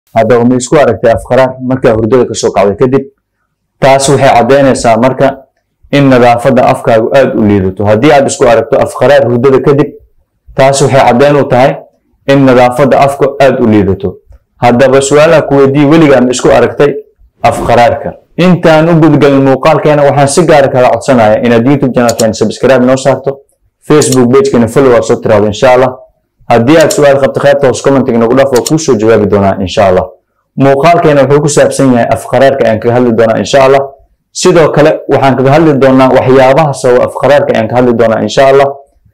haddaba ma isku aragtay afqaraar markaa hurdada kasoo kacday kadib taas waxay caddaynaysaa marka in nadaafadda afkaagu aada u liidato haddii aad isku aragto afqaraar hurdada kadib taas waxay caddayn u tahay in nadaafadda afka aada u liidato haddaba su-aalaha ku weydiiye weligaa ma isku aragtay afqaraarka intaan u gudgalin muuqaalkeena waxaan si gaara kaga codsanaya inaad youtube channelkeena subscribe noo saarto facebook pagekeena follow aad soo tiraado insha allah haddii aad su-aal qabto qaybta hoos commenting nagu dhaaf oo kuusoo jawaabi doonaa insha allah muuqaalkeena wuxuu ku saabsan yahay afqaraarka ayaan kaga hadli doonaa insha allah sidoo kale waxaan kaga hadli doonaa waxyaabaha sababa afqaraarka ayaan ka hadli doonaa insha allah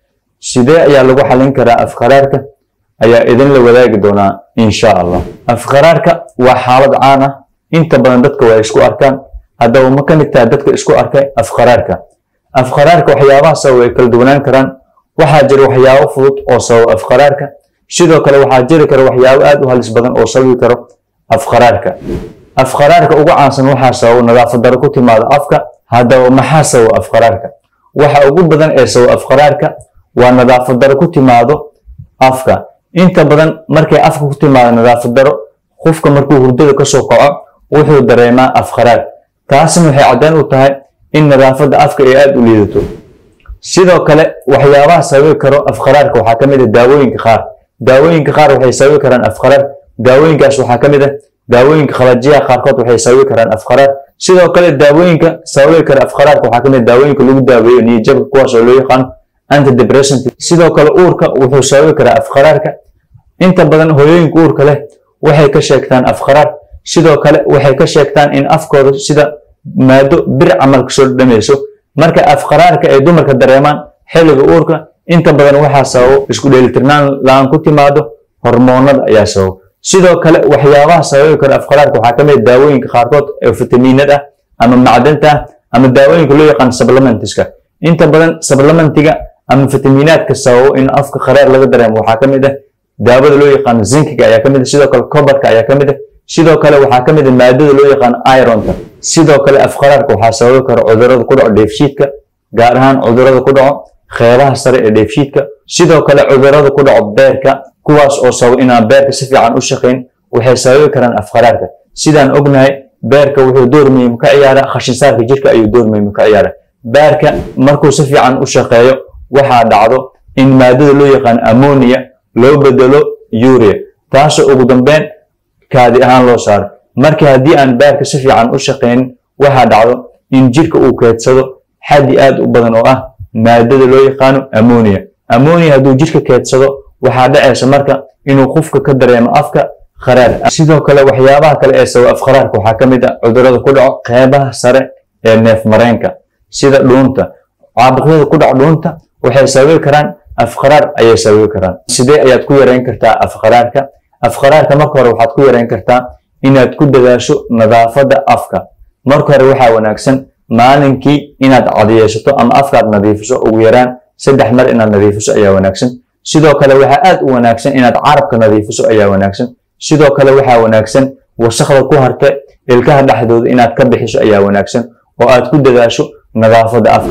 sidee ayaa lagu xalin karaa afqaraarka ayaa idinla wadaagi doonaa insha allah afqaraarka waa xaalad caan ah inta badan dadka waa isku arkaan haddaba ma ka mid tahay dadka isku arkay afqaraarka afqaraarka waxyaabaha sababa way kala duwanaan karaan waxaa jira waxyaabo fudud oo sababa afqaraarka sidoo kale waxaa jiri kara waxyaabo aad u halis badan oo sababi karo afqaraarka afqaraarka ugu caansan waxaa sababa nadaafad daro ku timaada afka haddaba maxaa sababa afqaraarka waxa ugu badan ee sababa afqaraarka waa nadaafad daro ku timaado afka inta badan markay afka ku timaado nadaafad daro qofka markuu hurdada kasoo kaco wuxuu dareemaa afqaraar taasna waxay caddayn u tahay in nadaafadda afka ay aada u liidato sidoo kale waxyaabaha sababi karo afqaraarka waxaa ka mid ah daawooyinka qaar daawooyinka qaar waxay sababi karaan afqaraar daawooyinkaas waxaa ka mid ah daawooyinka khalajiyaha qaarkood waxay sababi karaan afqaraar sidoo kale daawooyinka sababi kara afqaraarka waxaa ka mid ah daawooyinka lagu daaweeyo niyadjabka kuwaas oo loo yaqaano antidepressant sidoo kale uurka wuxuu sababi karaa afqaraarka inta badan hooyooyinka uurka leh waxay ka sheegtaan afqaraar sidoo kale waxay ka sheegtaan in afkooda sida maado bir camal kasoo dhamayso marka afqaraarka ay dumarka dareemaan xilliga uurka inta badan waxaa sababo isku dheelitirnaan la-aan ku timaado hormoonada ayaa sababo sidoo kale waxyaabaha sababi kara afqaraarka waxaa ka mid daawooyinka qaarkood ee fitamiinada ah ama macdanta ah ama daawooyinka loo yaqaan supplementiska inta badan supplementiga ama fitamiinaadka sababo in afka qaraar laga dareemo waxaa ka mid ah daawada loo yaqaan zinkiga ayaa ka mid ah sidoo kale cobarka ayaa ka mid ah sidoo kale waxaa ka mid ah maadada loo yaqaan ironta sidoo kale afqaraarka waxaa sababi kara cudurada ku dhaco dheefshiidka gaar ahaan cudurada ku dhaco qeybaha sare ee dheefshiidka sidoo kale cudurada ku dhaco beerka kuwaas oo sababa inaan beerka si fiican u shaqayn waxay sababi karaan afqaraarka sidaan ognahay beerka wuxuu door muhiim ka ciyaaraa khashinsaarka jirka ayuu door muhiim ka ciyaaraa beerka markuu si fiican u shaqeeyo waxaa dhacdo in maadada loo yaqaan ammonia loo bedelo urea taasoo ugu dambeyn kaadi ahaan loo saaro marka haddii aan beerka si fiican u shaqaynin waxaa dhacdo in jirka uu keedsado xaddi aad u badan oo ah maadada loo yaqaano ammonia ammonia hadduu jirka keedsado waxaa dhacaysa marka inuu qofka ka dareemo afka qaraar sidoo kale waxyaabaha kale ee sababa afqaraarka waxaa ka mid ah cudurada ku dhaco qeybaha sare ee neef mareenka sida dhuunta caabuqyada ku dhaco dhuunta waxay sababi karaan afqaraar ayay sababi karaan sidee ayaad ku yareyn kartaa afqaraarka afqaraarka marka hore waxaad ku yareyn kartaa inaad ku dadaasho nadaafadda afka marka hore waxaa wanaagsan maalinkii inaad cadiyeesato ama afkaad nadiifiso ugu yaraan saddex mar inaad nadiifiso ayaa wanaagsan sidoo kale waxaa aad u wanaagsan inaad carabka nadiifiso ayaa wanaagsan sidoo kale waxaa wanaagsan wasakda ku harta ilkaha dhexdooda inaad ka bixiso ayaa wanaagsan oo aad ku dadaasho nadaafadda afka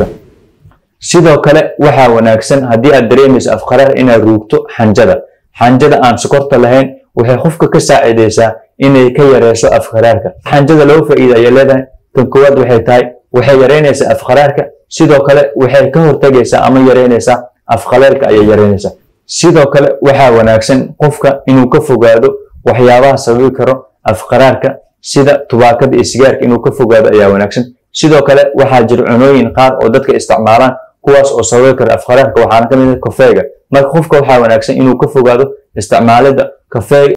sidoo kale waxaa wanaagsan haddii aad dareemayso afqaraar inaad ruugto xanjada xanjada aan sokorta lahayn waxay qofka ka saacidaysaa inay ka yareyso afqaraarka xanjada laba faa'iida ayay leedahay tan koowaad waxay tahay waxay yareynaysaa afqaraarka sidoo kale waxay ka hortagaysaa ama yareynaysaa afqaleelka ayay yareynaysaa sidoo kale waxaa wanaagsan qofka inuu ka fogaado waxyaabaha sababi karo afqaraarka sida tubaakada iyo sigaarka inuu ka fogaado ayaa wanaagsan sidoo kale waxaa jira cunooyin qaar oo dadka isticmaalaan kuwaas oo sababi kara afqaraarka waxaana ka mid ah kafeega marka qofka waxaa wanaagsan inuu ka fogaado isticmaalida kafeega